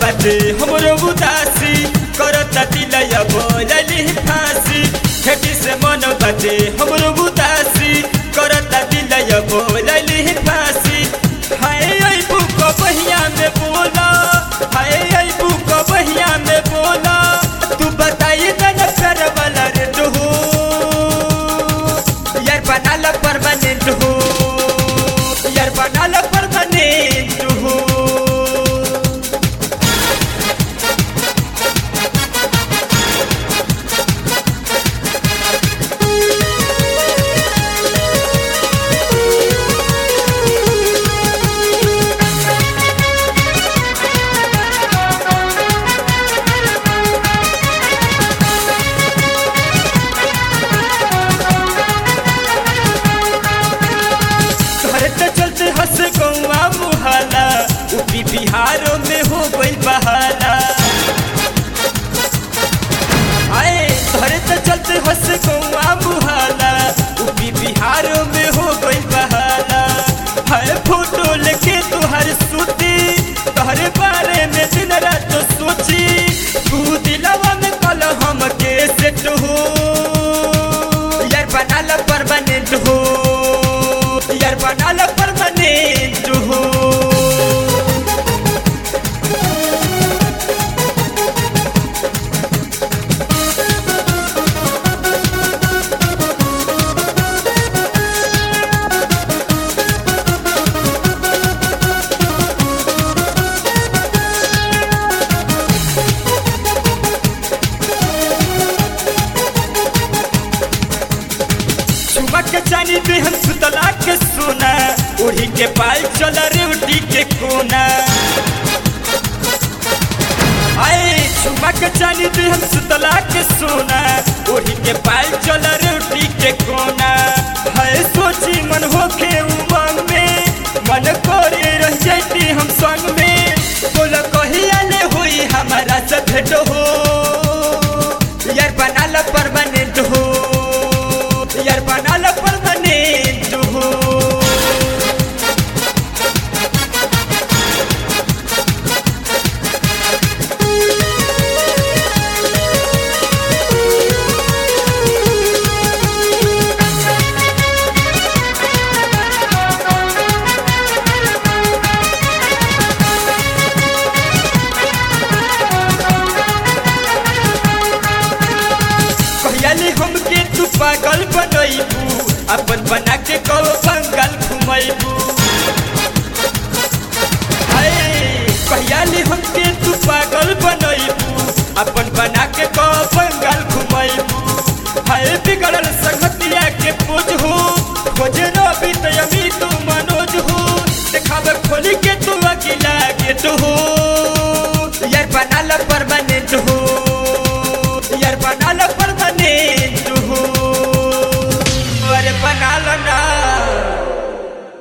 बाटे हमरो उदासी करता दिलय बोलली फांसी खेती से मन बाटे हमरो उदासी करता दिलय बोलली फांसी हाय आई बुक बहिया में बोला हाय आई बुक बहिया में बोला तू बताई तन कर वाला रे हो यार बनाल परमानेंट हो यार बनाल परमानेंट हो घर तो चलते हंस गौआ मुहाला यूपी बिहारों में हो गई बहाला आए घर तो चलते हंस गौआ मुहाला यूपी बिहारों में हो गई बहाला है फोटो लेके तुहर सूती तोहरे बारे में दिन रात सोची तू दिलवा में कल हम के सेट हो यार बनाल परमानेंट हो यार बनाल परमानेंट हो सुबह के चानी पे हम सुतला के सोना ओढ़ी के पाल चल रे उठी के कोना आए सुबह के चानी पे हम सुतला के सोना ओढ़ी के पाल चल रे उठी के कोना है सोची मन होके उमंग में मन करे रह जाती हम संग में बोल कहिया ले हुई हमारा से भेंट हो यार बनाल परमानेंट हो यार बनाल परमानेंट हो कहली हमके तू पागल बनैबू अपन बना के कब बंगाल घुमैबू कहली हमके तू पागल बनैबू अपन बना के कब बंगाल घुमैबू है बिगड़ल संग